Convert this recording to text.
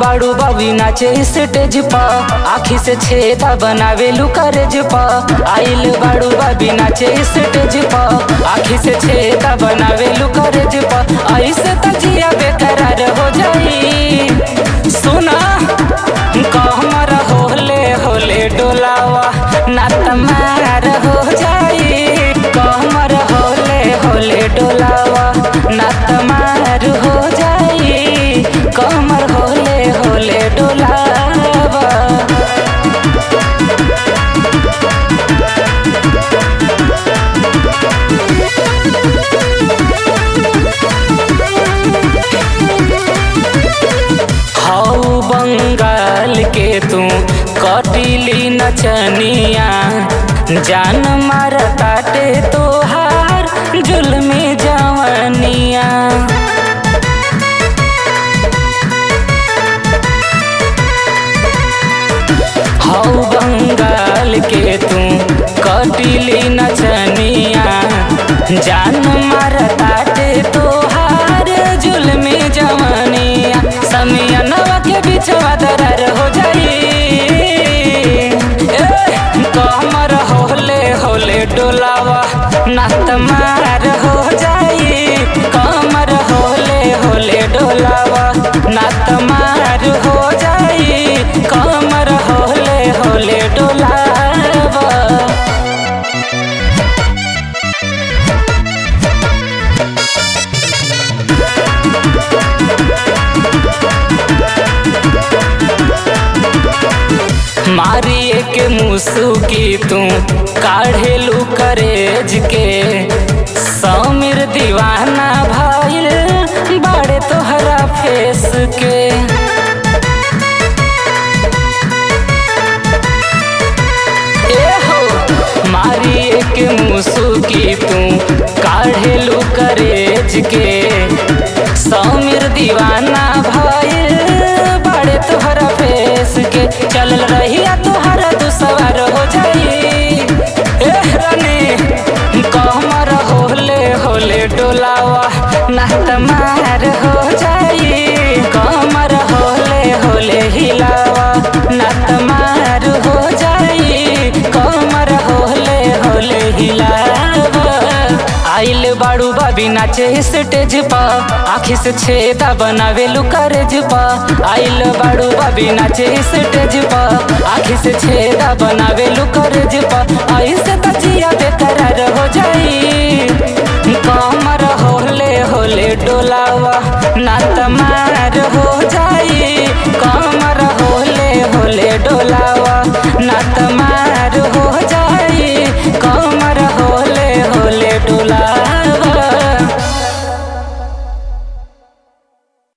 बाड़ू बाबी नाचे स्टेज पा आखी से छेदा बनावे लुकरेज पा आइल बाड़ू बाबी नाचे स्टेज पा आखी से छेदा बनावे लुकरेज पा ऐसे तजिया बेकरार हो जाई सुना कहमर होले होले डोलावा ना तमार हो जाई कहमर होले होले डोलावा ना तमार हो जाई कमर होले होले डोलावा हऊ बंगाल के तू कटिली नचनिया जान मार ताटे तोहार जुल्मी जवनिया हऊ बंगाल के तू कटिली नचनिया जान मार ताटे तोहार जुल्मी जवनिया समियनवा के बिछवा दरार हो जाई ए, कमर होले होले डोलावा नात मार हो जाई कमर होले होले डोलावा नात मार हो जाई कमर होले होले डोलावा मारिए के मुसुकी तू काढ़ेलू करेज के समीर दीवाना भइल बड़े तोहरा फेस के ए हो मारिए के मुसुकी तू काढ़ेलू करेज के समीर दीवाना भइल बड़े तोहरा फेस के चलल रहिया तोहरा दुसवार हो जाई ए रानी कहमर होले होले डोलावा ना तमार हो जाई कमर होले होले हिलावा ना तमार हो जाई कमर होले होले हिलावा आइल बाड़ू बाबी नाचे स्टेज पा आखी से छेदा बनावे लुकरेज पा आइल बाड़ू बाबी नाचे स्टेज पा